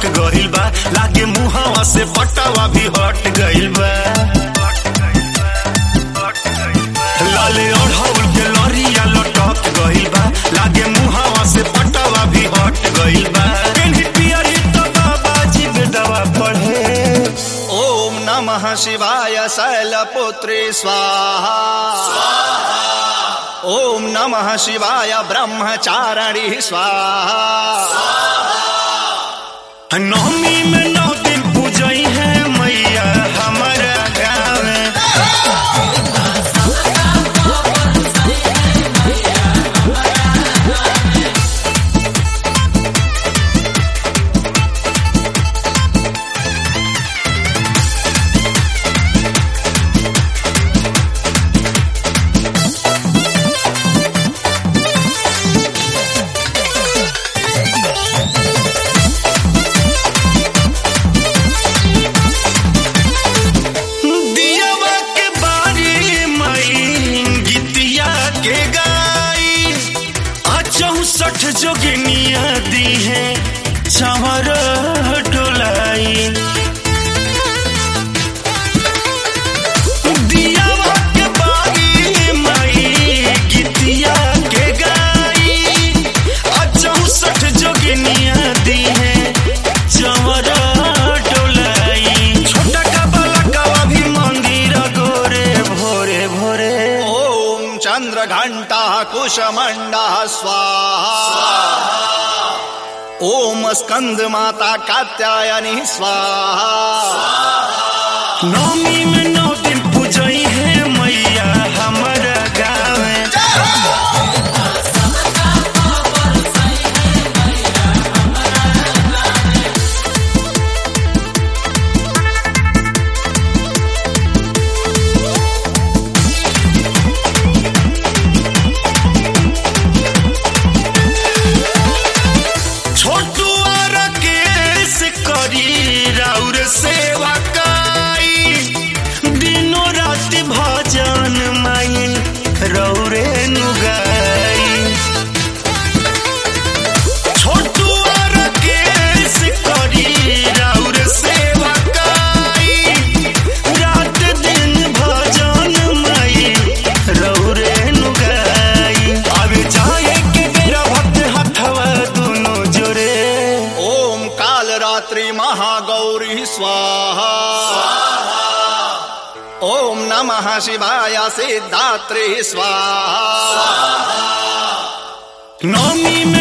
गइल बा लागे मुहावा से पटावा भी हट गइल बा लाले ओढ़ौल के लरिया लटक गइल बा लागे मुहावा से पटावा भी हट गइल बा पेन्ही पियरी तो बाबा जी बेदवा पढ़े ओम नमः शिवाय शैलपुत्री स्वाहा ओम नमः शिवाय ब्रह्मचारिणी स्वाहा नवमी में नौ दिन पूजई है मैया हमारा गाँव में दियावा के बारी मई गीतिया के गाई आ चौसठ जोगिनिया दी है चवर डोलाई दियावा के बारी मई गीतिया के गाई आ चौसठ जोगिनिया दी है चवर डोलाई छोटा का बलकवा भी मंदिर गोरे भोरे भोरे ओम चंद्र घंटा कुशमंडा स्वाहा ओम स्कंद माता कात्यायनी स्वाहा नवमी में नौ दिन पूजई है मैया हमारा गाँव में छोटू और केस करी राउर सेवा काई दिनों रात भजन माई रौरे नुगाई छोटू और केस करी राउर सेवा काई रात दिन भजन माई रौरे नुगाई अब जाए के मेरा भक्त हथवा दोनों जोरे ओम काल रात्रि महागौरी स्वाहा ओम नमः शिवाय सिद्धात्री स्वाहा नवमी में